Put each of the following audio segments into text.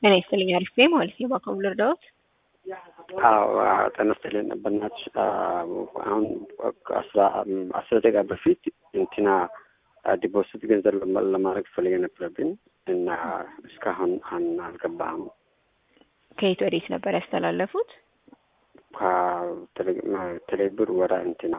ጤና ይስጥልኝ አሪፍ ነኝ ማለት ነው። ባካሙ ልርዳዎት? አዎ ጤና ይስጥልኝ በእናትሽ አሁን አስራ አስር ደቂቃ በፊት እንትና ዲፖዚት ገንዘብ ለማድረግ ፈልጌ ነበረብኝ እና እስካሁን አን አልገባህም። ከየት ወዴት ነበር ያስተላለፉት? ቴሌብር ወደ እንትና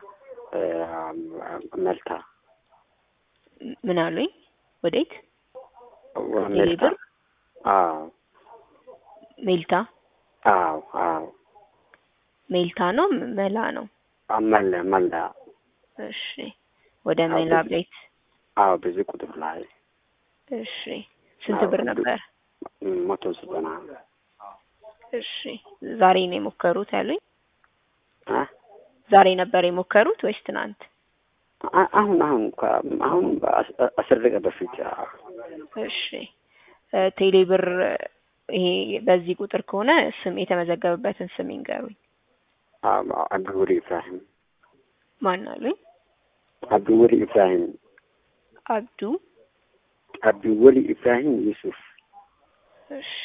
መልታ ምን አሉኝ? ወዴት? መልታ ቴሌብር አዎ ሜልታ አዎ አዎ ሜልታ ነው መላ ነው? መለ መላ እሺ ወደ አዎ፣ መላ ብዙ- ቤት አዎ ብዙ ቁጥር ላይ እሺ ስንት አዎ፣ ብር ብዙ- ነበር? መቶ ዘጠና እሺ ዛሬ ነው የሞከሩት ያሉኝ? አ? ዛሬ ነበር የሞከሩት ወይስ ትናንት? አ- አሁን አሁን ከ- አሁን በአስ- አስር ደቂቃ በፊት አዎ። እሺ እ ቴሌብር ይሄ በዚህ ቁጥር ከሆነ ስም የተመዘገበበትን ስም ይንገሩኝ። አዎ፣ አብዱወሊ ኢብራሂም ማን አሉኝ? አብዱወሊ ኢብራሂም አብዱ አብዱወሊ ኢብራሂም ዩሱፍ እሺ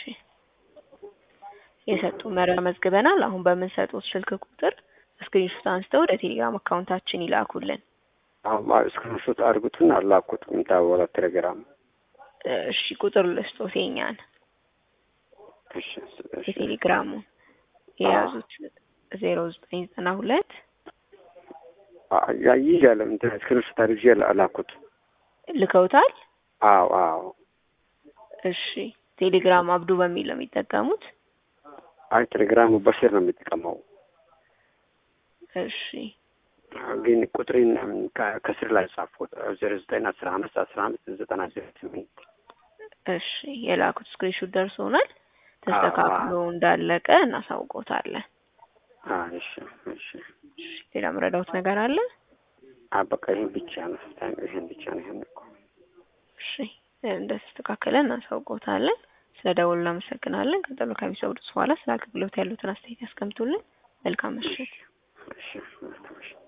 የሰጡ መረጃ መዝግበናል። አሁን በምንሰጡት ስልክ ቁጥር ስክሪንሾት አንስተው ወደ ቴሌግራም አካውንታችን ይላኩልን። እስክሪንሾት አድርጉትን አላኩትም ወደ ቴሌግራም እሺ ቁጥር ልስጦት የኛን እሺ እሺ የቴሌግራሙን የያዙት ዜሮ ዘጠኝ ዘጠና ሁለት አ- ያ- ይዣለሁ እንትን እስክሪንሾት አድርጌ አላኩት ልከውታል። አዎ አዎ እሺ ቴሌግራም አብዱ በሚል ነው የሚጠቀሙት። አይ ቴሌግራሙ በሽር ነው የሚጠቀመው እሺ ግን ቁጥሬን ከ- ከስር ላይ ጻፍኩት ዜሮ ዘጠኝ አስራ አምስት አስራ አምስት ዘጠና ዜሮ ስምንት እሺ የላኩት ስክሪንሾት ደርሶናል። ተስተካክሎ እንዳለቀ እናሳውቆታለን። አ እሺ እሺ እሺ ሌላ ምረዳውት ነገር አለ? አ በቃ ይሄን ብቻ ነው ይሄን ብቻ ነው ይሄን እኮ እሺ እንደተስተካከለ እናሳውቆታለን። ስለ ደውሉ እናመሰግናለን። ቀጠሎ ከሚሰውዱት በኋላ ስለ አገልግሎት ያሉትን አስተያየት ያስቀምጡልን። መልካም ምሽት። እሺ እሺ